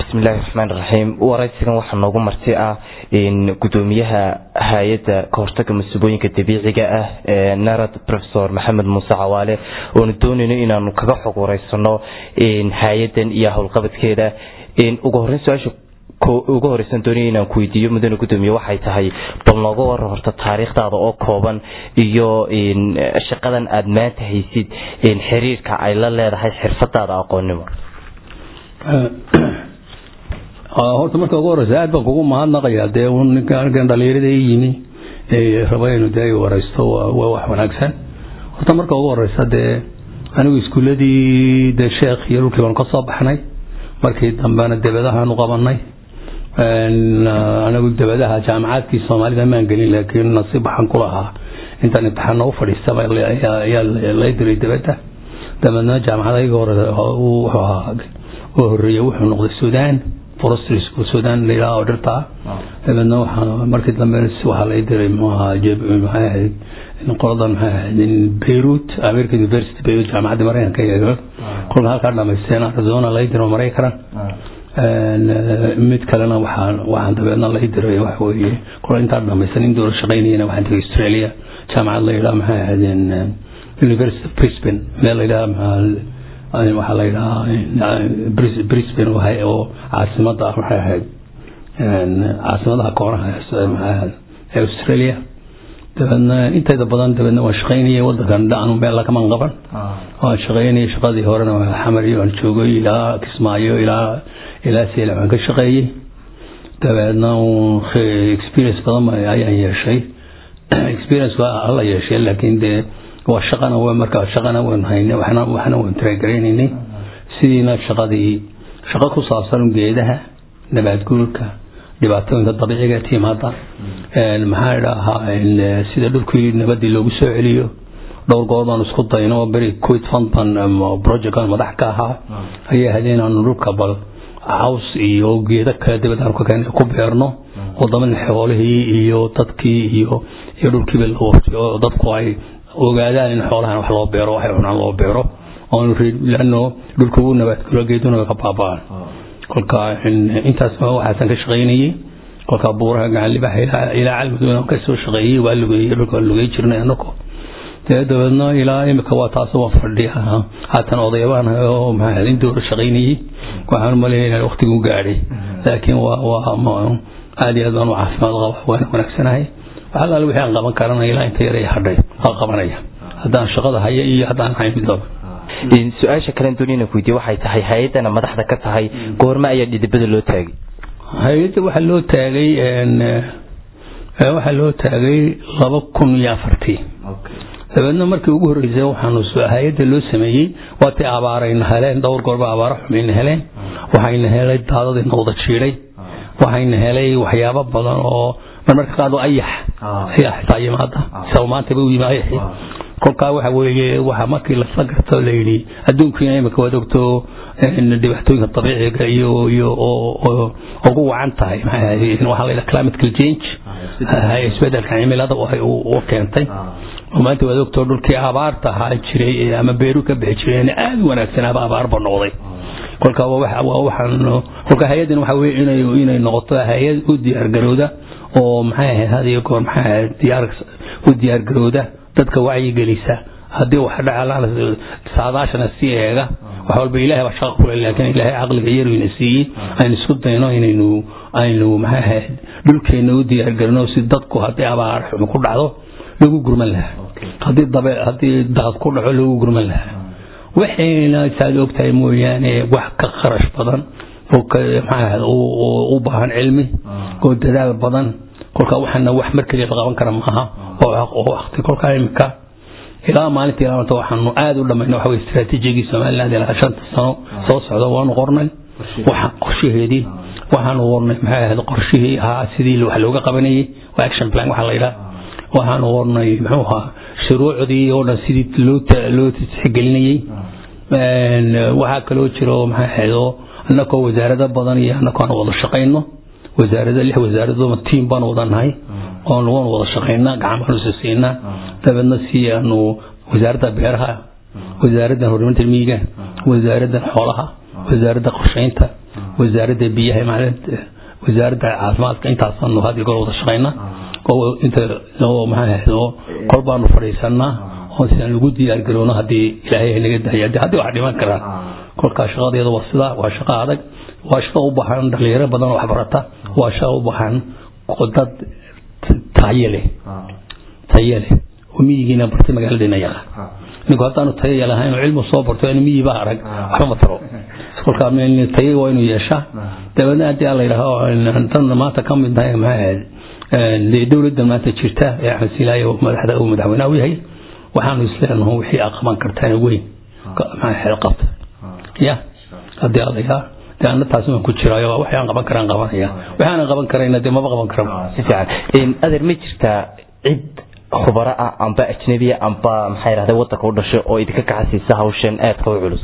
bismillahi raxmaan raxiim waraysigan waxaa noogu marti ah gudoomiyaha hay-adda kahortaga masuubooyinka dabiiciga ah ee narad profesor maxamed muuse cawaale oonu doonayno inaanu kaga xog wareysano hay-adan iyo howlqabadkeeda ugu horeyn su-aasha ugu horeysan doonaya inaan ku weydiiyo mudane gudoomiye waxay tahay bal nooga waran horta taariikhdaada oo kooban iyo shaqadan aada maanta haysid xiriirka ay la leedahay xirfadaada aqoonnimo horta marka ugu horeysa aad baan kugu mahadnaqayaa dee ninkan dhalinyarada i yimi raba inu dee wareysto waa wax wanaagsan horta marka ugu horeysa dee anigu iskuuladii dee sheekh iyo dhulkii baan ka soo baxnay markii dambena debadahaanu qabanay anigu debadaha jaamacaadkii soomaalida maan gelin laakiin nasiib waxaan ku lahaa intaan imtixaana u fadhiistaba ayaa lay diray debadda dabeedna jaamacadayga hore wuxuu ahaa oo horeeye wuxuu noqday sudan forestry school sudan layidhaha oo dhirta ah dabeedna waxaa markii dambe waxaa lay diray muxuu ahaa maxay ahayd qoladan maxay ahayd beirut american university beirut jaamacadda maraykanka iyo kolka halkaa dhamaysteen arizona lay diro maraykana mid kalena waxaan waxaan dabeedna lay diray waxa weeye kol intaa dhamaysan in dowla shaqaynayana waxaan tegay australia jaamacad la yidhaha maxay ahaydeen university of brisbane meel la yidhaha waxaa la yidhahaa brisbane oo caasimada ah waxay ahayd caasimadaha koonaha ee australia dabeedna inteeda badan dabeedna waan shaqaynayay wadankan dhaanu meel lakaman qaban waan shaqaynayay shaqadii horena xamar iyo aan joogay ilaa kismaayo ilaa ilaa seela waan ka shaqeeyey dabeedna experience badan ayaan yeeshay experience waa alla yeeshay laakiin dee waa shaqana w markaa shaqana waan haynay waxna waxna waan tiragaraynaynay sidiina shaqadii shaqo ku saabsan geedaha nabaad guurka dhibaatooyinka dabiiciga timaada maxaa idhaahaa sida dhulkii nabadii loogu soo celiyo dhowr goor baan isku dayno beri quit fund baan projectkan madax ka ahaa ayay ahayd inaanu dhulka bal caws iyo geeda kale dibad aan kakeen ku beerno wadamada xoolihii iyo dadkii iyo iyo dhulkiiba la waftiyo dadku ay ogaadaan in xoolahan wax loo beero waxay cunaan loo beero lano dhulka ugu nabaadguro geeduna ka baaba'an kolka intaas waxaasan ka shaqaynayay kolka buuraha gacan libaxa ilaa calmudug ka soo shaqeeyey waa lugeeyey dhulka waa lugey jirnay anako dee dabeedna ilaa imika waa taas waa fadhiya haatan odaybaan oo maxaa in dowla shaqaynayay waxaan umaleynaya inaan waqtigu gaadhay laakiin waa waa aad iyo aad baan u caafimaad qaba waana wanaagsanahay wax allaale wixii aan qaban karana ilaa inta yar ay hadhay waa qabanaya haddaan shaqada haya iyo haddaan hayn midooba su-aasha kalen dooniyana ku weydiye waxay tahay hay-adana madaxda ka tahay goorme ayaa dhidibada loo taagay hay-adda waxaa loo taagay waxaa loo taagay laba kun iyo afartii dabeedna markii ugu horreysay waxaanu hay-adda loo sameeyey waatii abaarayna heleen dhowr goorba abaaro xumayna heleen waxayna helay daadadiina wada jiiday waxayna helay waxyaabo badan oo marmarka qaado ayax ayaa xitaa yimaada isaga maantaba u yimi ayaxi kolkaa waxa weeye waxa markii lasla garto la yidhi adduunkiina imika waad ogto dhibaatooyinka dabiiciga iyo iyo oo ugu wacan tahay maxay waxaa la yidhaha climatic change isbedelka cimilada u keentay maanta waad ogto dhulkii abaarta ahaa jiray ama beeru ka bixi jireen aad u wanaagsanaaba abaarba noqday kolka waxaan kolka hay-adan waxa weye inay inay noqoto hay-ad u diyaargarowda oo maxay ahayd had iyo goor maxay ahayd diyaar u diyaargarowda dadka wacyigelisa haddii wax dhaca saadaashana sii eega wax walba ilaahay baa shaqa kule laakiin ilaahay caqliga yaruyna siiyey aynu isku dayno inaynu aynu maxay ahayd dhulkeena u diyaargarino si dadku haddii abaar xumi ku dhacdo lagu gurman lahaa haddii dabe haddii daad ku dhaco lagu gurman lahaa waxayna saad ogtahay mooyaane wax ka kharash badan oo maxaa u baahan cilmi oo dadaal badan kolka waxaana wax markeliya la qaban kara maaha oo waqti kolkaa imika ilaa maalinta ilaa maanta waxaanu aad u dhamayna waxa weye istaraatiijigii somaliland ilaa shanta sano soo socda waanu qornay waxaan qorshaheedii waxaanu qornay maxay ahayd qorshihii ahaa sidii wax looga qabanayay waa action plan waxaa la yidhaha waxaanu qornay muxuu ahaa shuruucdii oo dhan sidii loo loo tixgelinayay waxaa kaloo jiro maxay ahayd oo annakoo wasaarado badan iyo annakoo aan wada shaqayno wasaarada lix wasaaradooma tiim baan wada nahay oon waan wada shaqaynaa gacan baan isu siinaa dabeedna si aanu wasaaradda beeraha wasaaradda horumarinta miyiga wasaaradda xoolaha wasaaradda qorshaynta wasaaradda biyaha maalinta wasaaradda caafimaadka intaasaanu had iyo goor wada shaqayna oo inta oo maxaa oo kor baanu fadhiisanaa oo si aan lagu diyaar garoono haddii ilaahay naga dahay haddii haddii wax dhiman karaan kolkaa shaqadeeda waa sidaa waa shaqo adag waa shaqo u baahan dhalinyaro badan oo waxbarata waa shaqo u baahan dad tayo leh tayo leh oo miyigiina bartay magaaladeena yaqa ninku haddaanu tayo lahayn oo cilmu soo barto in miyiba arag waxba ma taro kolkaa tayo waa inuu yeeshaa dabeedna haddii aan la yidhaaho dan maanta ka mid tahay maxaa ahayd dee dowladda maanta jirta ee axmed silaaye madaxda uu madaxweynaha u yahay waxaanu isleenaho wixii aad qaban kartaan weyn maxaa qabta ya haddii alla yaa dee anna taasi waan ku jiraayo waxay aan qaban karaan qabanaya waxay aanan qaban karayna dee maba qaban kara si fiican adeer ma jirtaa cid khubaro ah amba ajnabiya amba maxaa yidhahda waddanka u dhashay oo idinka kacasiisa hawshan aadka u culus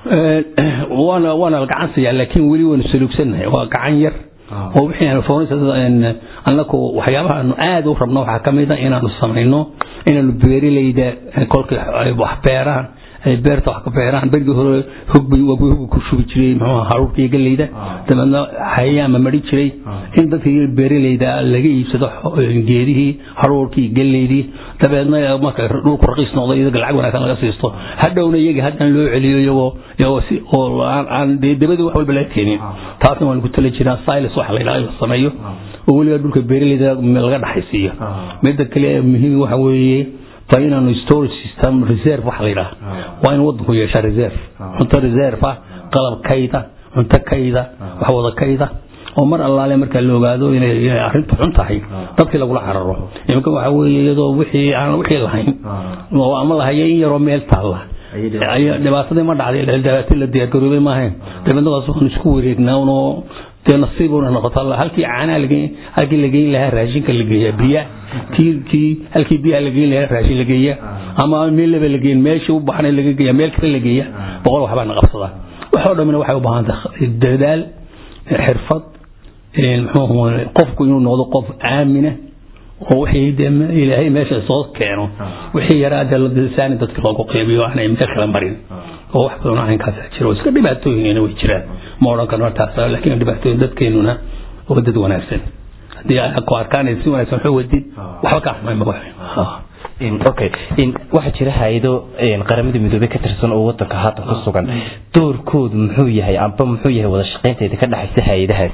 waana waana gacan siyaa laakiin weli waynu saluugsannahay waa gacan yar oo wixii annaku waxyaabaha aanu aad u rabno waxaa ka mid a inaanu samayno inaanu beerilayda kolkii ay wax beeraan ay beerta wax ka beeraan berigii hore hogbay hog ku shubi jiray muxuu haruurka iyo galleyda dabeedna hayaama mari jiray in dadkii beeralayda laga iibsado geedihii haruurkii galleydii dabeedna marka dhulku raqiis noqdo iyaga lacag wanaagsan laga siisto hadhowna iyaga haddana loo celiyo iyagoo iyagoo si oo aan dee dabadii wax walba laga keenin taasna waan ku tala jiraan silas waxa la yidhaha in la sameeyo oo weliba dhulka beeralayda laga dhaxaysiiyo midda kale muhiim waxa weeye waa inaanu storage system reserve waxa la yidhaha waa in waddanku yeeshaa reserve cunto reserve ah qalab kayda cunto kayda wax wada kayda oo mar allaale markaa la ogaado inay arrintu xun tahay dadkii lagula cararo iminka waxa weeye iyadoo wixii aan wixii lahayn oo ama lahaya in yaroo meel taalla dhibaatadii ma dhacday dhibaato la diyaargaroobay maahayn dabeedna waas waxaan isku wareegnaa unoo dee nasiibuna noqoto halkii caanaha lageyn halkii la geyn lahaa raashinka la geeyaa biya kii kii halkii biyaha la geyn lahaa raashin la geeya ama meel laba la geyn meeshii u baxnay laga geeya meel kale la geeya boqol waxbaa na qabsadaa waxoo dhamina waxay u baahan tahay dadaal xirfad muxuu qofku inuu noqdo qof aamina oo wixii dee ilaahay meesha soo keeno wixii yaraa dee ladisaani dadka loogu qeybiyo aanay meel kale marin oo wax badan arrinkaasa jiro iska dhibaatooyinina way jiraan ma odhan karno taas laakiin dhibaatooyin dadkeenuna waa dad wanaagsan haddii ku arkaan si wanaagsan waxu wadid waxba ka xumay ma okay waxaa jira hay-ado qaramada midoobey ka tirsan oo wadanka haatan ku sugan doorkoodu muxuu yahay amba muxuu yahay wada shaqaynteeda ka dhexaysa hay-adahaas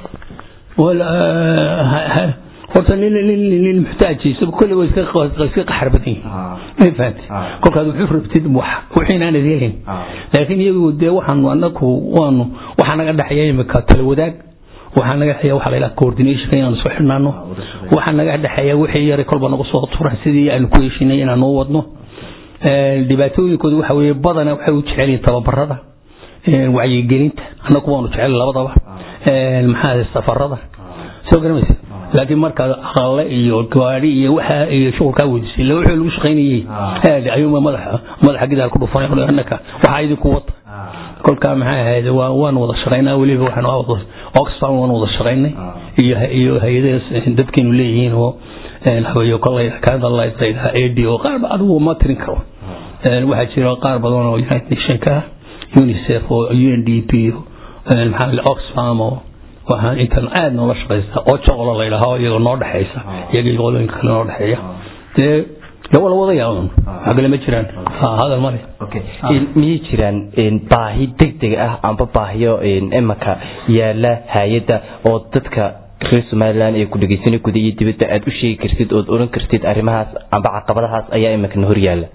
horta nin muxtaajiisa kolle way iska qaxar badan yihiin ma fahamti kolkaad wuxuu rabtid wixii aanad helin laakiin iyagu dee waxaanu anaku waanu waxaa naga dhexeeya imika tala wadaag waxaa naga dhexeeya waxa la yidhaha coordination inaanu soo xidhnaano waxaa naga dhexeeya wixii yaray kolba nagu soo turan sidii aanu ku heshinay inaanu u wadno dhibaatooyinkooda waxa weeye badana waxay u jecel yihiin tababarada wacyigelinta annagu waanu jecel labadaba maxaa safarada soo garamaysa laakiin markaad aqalle iyo gaari iyo waxa iyo shughulkaa weydisay la wuxuu lagu shaqaynayay aad ayuuma madaxa madaxa gidaal ku dhufanay annaka waxaa idinku wata kolkaa maxay ahayd waa waan wada shaqaynaa weliba waxaan oxfam waan wada shaqaynay iyo iyo hay-adaha dadkeenu leeyihiin oo haweeyo kolay kanada layidhaha ad oo qaar ba adigu ma tirin karo waxaa jira qaar badan oo united nationka ah unicef oo un d p maxaa oxfam oo waxaan intan aad noola shaqaysta oo joqolo la yidhaaho iyagoo noo dhexaysa iyaga iyo qolooyinka kale noo dhexeeya dee gawa la wadaya un wax kale ma jiraan hadal male miyay jiraan baahi degdeg ah amba baahiyo imaka yaala hay-adda oo dadka reer somalilan ee ku dhegeysanay guda iyo dibadda aad u sheegi kartid ood oran kartid arrimahaas amba caqabadahaas ayaa imikana hor yaala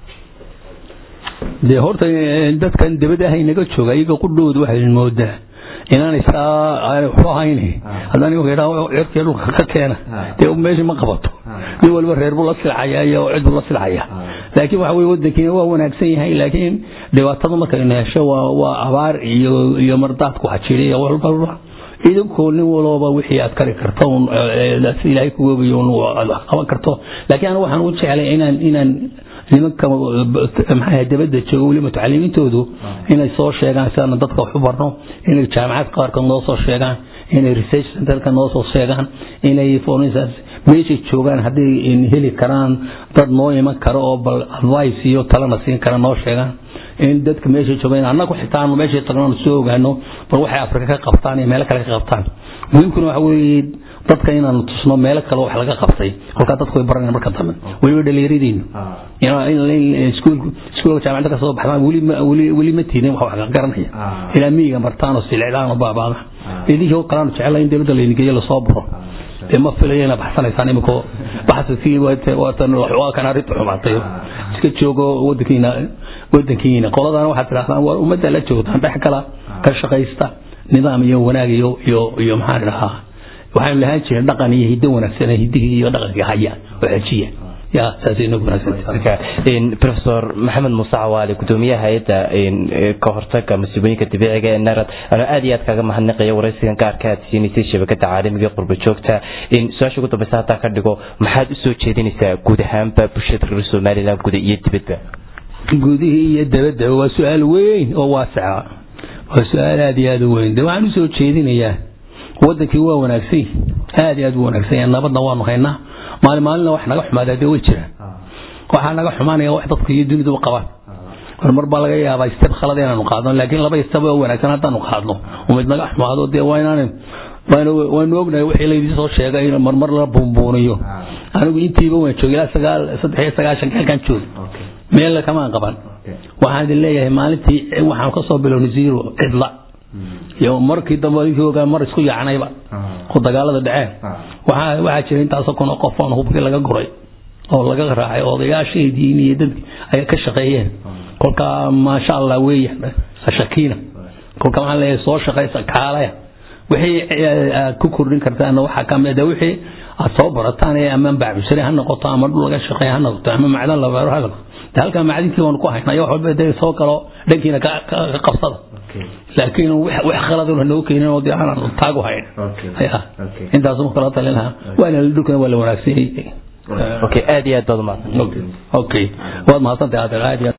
dee horta dadkan dibadda ah inaga jooga iyaga qudhooda waxay moodaa inaan isaa waxu ahayn haddaan iyagu yidhaha cirkii dhulka ka keena dee meesha ma qabato nin waliba reer buu la silcaya iyo cid buu la silcaya laakiin waxa weye wadankiina waa wanaagsan yahay laakiin dhibaatada markaynu hesho waa waa abaar iyo iyo mardaadku hajiray iyo walba idinkoo nin walooba wixii aad kari karto si ilaahay ku goobayo aad qaban karto laakiin anigu waxaan u jeclay inaan inaan nimanka maxaa dabadda jooga weli mutacalimiintoodu inay soo sheegaan si aan dadka wax u barno inay jaamacad qaarkood noo soo sheegaan inay research centerka noo soo sheegaan inay for instance meeshay joogaan hadday heli karaan dad noo iman karo oo bal advice iyo talana siin kara noo sheegaan in dadka meesha jooga in annagu xitaa aanu meesha tagno soo ogaano bal waxay afrika ka qabtaan iyo meelo kale ka qabtaan muhiimkuna waxa weeye dadka inaanu tusno meelo kale wax laga qabtay kolkaa dadku way baranayaan marka dambe weliba dhalinyaradiinu iskuulka jaamacadda ka soo baxdaan weli ma tiidin wax wax garanaya ilaa miyiga martaan oo silicdaan oo baabaada idinkii kalaanu jecela in dowladda laydingeeyo lasoo buro dee ma filayo inaad baxsanaysaan imiko baxsaskii waatan waa kan arrinta xumaatay iska joogo wadankiina wadankiina qoladana waxaad tidhahdaan waa ummadda la joogtaan dhex kala ka shaqaysta nidaam iyo wanaag iyo iyo iyo maxaan idhahaa waxaanu lahaan jireen dhaqan iyo hiddo wanaagsan hiddihii iyo dhaqanka haya oo xejiya ya saasay inagu wanaagsan professor maxamed muuse cawaale gudoomiyaha hay-adda ka hortaga masiibooyinka dabiiciga ee narad anoo aad iyo aad kaaga mahadnaqaya waraysigan gaarka aad siinaysay shabakada caalamiga qurba joogta su-aasha ugu dambeysa hataa ka dhigo maxaad usoo jeedinaysaa guud ahaanba bulshada reer somaliland guda iyo dibadba gudihii iyo dabadda waa su-aal weyn oo waasica waa su-aal aad iyo aad u weyn de waxaan usoo jeedinayaa wadankii waa wanaagsan aad iyo aad u wanaagsan yahay nabadna waanu haynaa maalin maalinna wax naga xumaadaa dee way jiraan waxaa naga xumaanaya wax dadku iyo duniduba qabaan horumar baa laga yaabaa istab khalad inaanu qaadno laakiin laba istab oo wanaagsan haddaanu qaadno umid naga xumaado dee waa inaan waanu ognahay wixii laydin soo sheegay in marmar la buunbuuniyo anigu intiiba waan joogay ilaa sagaal saddex iyo sagaashanka halkaan joogay meel kamaan qaban waxaan idin leeyahay maalintii waxaan kasoo bilownay zero cidla iyo markii dambe ninkii ogaa mar isku yaacnayba oo dagaalada dhaceen waxaa waxaa jira intaasoo kun oo qof oon hubkii laga guray oo laga raacay odayaashii diin iyo dadki ay ka shaqeeyeen kolkaa maasha allah weeyaan shakiina kolka waxaan leeyahay soo shaqaysa kaalaya wixii aad ku kordhin kartaan waxaa kamid wixii aad soo barataan ee ama bacbisare ha noqoto ama dhul laga shaqeeya ha noqoto ama macdan la beero ha noqoto halkaa macdinkii waanu ku haynaa wax walba dee soo galo dhankiina ka qabsada laakiin wax khaladun hanoo keenin oo dee aanan taagu hayn intaasuma kala talin lahaa waana dhulkana waa la wanaagsan yahay okay aad iyo aad baad umahadsan okay waad mahadsantahay adeer aad iyo